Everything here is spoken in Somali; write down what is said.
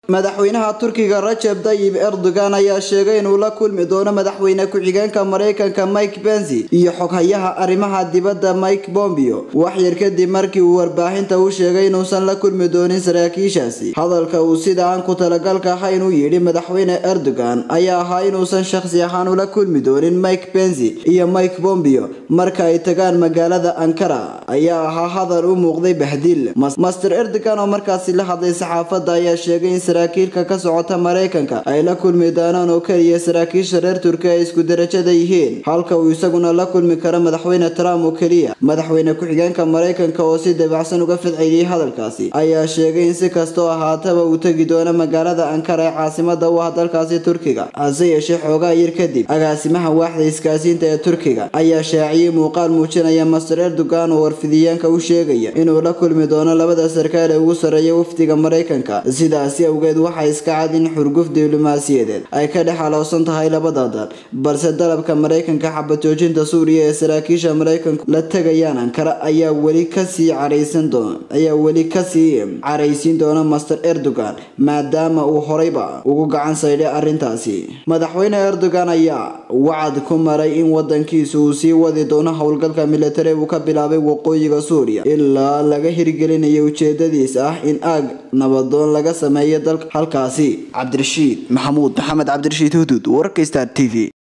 madaxweynaha turkiga rajab tayib erdogan ayaa sheegay inuu la kulmi doono madaxweyne ku-xigeenka maraykanka mike bensi iyo xoghayaha arrimaha dibadda mike bombeo wax yar kadib markii uu warbaahinta u sheegay inuusan la kulmi doonin saraakiishaasi hadalka uu sida aan ku talagalka ahayn u yidhi madaxweyne erdogan ayaa ahaa inuusan shakhsi ahaan ula kulmi doonin mike bensi iyo mike bombeo marka ay tagaan magaalada ankara ayaa ahaa hadal u muuqday bahdiil master erdogan oo markaasi la hadlay saxaafadda ayaa sheegay in saraakiilka ka socota maraykanka ay la kulmi doonaan oo keliya saraakiisha reer turkiya ay isku darajada yihiin halka uu isaguna la kulmi karo madaxweyne trump oo keliya madaxweyne ku-xigeenka maraykanka oo si dabacsan uga fidceliyey hadalkaasi ayaa sheegay in si kastoo ahaataba uu tegi doono magaalada ankara ee caasimada u ah dalkaasi turkiga hase yeeshee xoogaa yar kadib agaasimaha waaxda iskaasiinta ee turkiga ayaa shaaciyey muuqaal muujinaya master erdogan oo warfidiyeenka u sheegaya inuu la kulmi doono labada sarkaal ee ugu sarreeya wafdiga maraykanka sidaasi awgeed waxaa iska cad in xurguf diblomaasiyadeed ay ka dhex aloosan tahay labada dal balse dalabka maraykanka xabajoojinta suuriya ee saraakiisha maraykanku la tegayaan ankara ayaa weli kasii caraysan doona ayaa weli kasii caraysiin doona master erdogan maadaama uu horeyba ugu gacan saydhay arrintaasi madaxweyne erdogan ayaa wacad ku maray in wadankiisu uu sii wadi doono howlgalka militari uu ka bilaabay waqooyiga suuriya ilaa laga hirgelinayo ujeedadiisa ah in aag nabadoon laga sameeyo dalka halkaasi cabdirashiid maxamuud maxamed cabdirashiid hudud wararka star t v